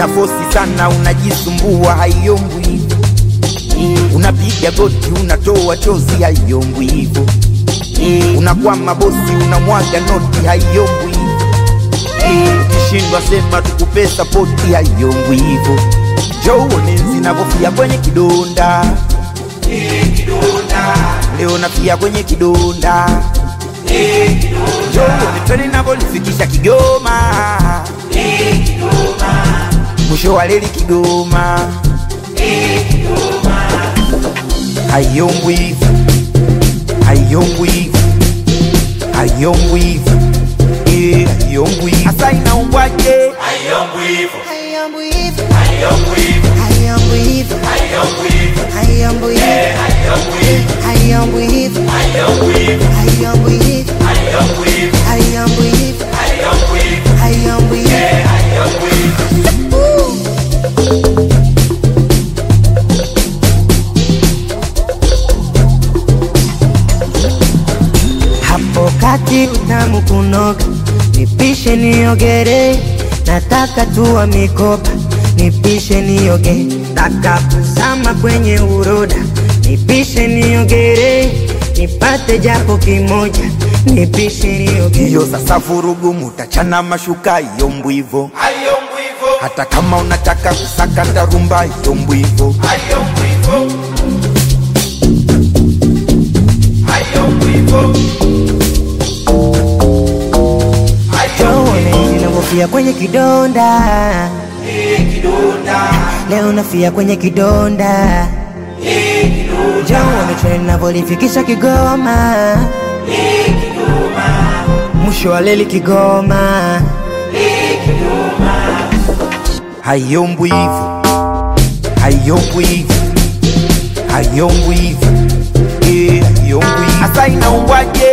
una fosi sana unajisumbua haiombwi hivyo unapiga goti unatoa chozi haiombwi hivyo unakwama bosi unamwaga noti haiombwi hivyo ukishindwa sema tukupe sapoti haiombwi hivyo joone zinavofia kwenye kidonda leo nafia kwenye kidonda joone twende navyolifikisha kigoma mwisho wa leli kigoma haiombwi hivyo haiombwi hivyo haiombwi hivyo Eh, haiombwi hivyo hasa inaombwaje Haiombwi hivyo, Haiombwi hivyo, haiombwi hivyo, haiombwi hivyo, haiombwi hivyo, haiombwi hivyo, haiombwi hivyo, haiombwi hivyo, haiombwi hivyo, haiombwi hivyo, haiombwi hivyo, haiombwi hivyo, haiombwi hivyo, haiombwi hivyo. haiombwi hivyo. hapo kati utamu kunoga, nipishe niogere, nataka tuwa mikopa, nipishe nioge, taka kuzama kwenye uroda, nipishe niogere, nipate japo kimoja, nipishe nioge. hiyo sasa vurugu mutachana mashuka iyombwi hivyo Haiombwi hivyo, hata kama unataka kusaka ndarumba iyombwi hivyo haiombwi hivyo, haiombwi hivyo, Joone zinavyofia kwenye kidonda, leo nafia kwenye kidonda. Joone treni navyolifikisha Kigoma, mwisho wa leli Kigoma. haiombwi hivyo haiombwi hivyo haiombwi hivyo Eh, haiombwi hivyo hasa inaombwaje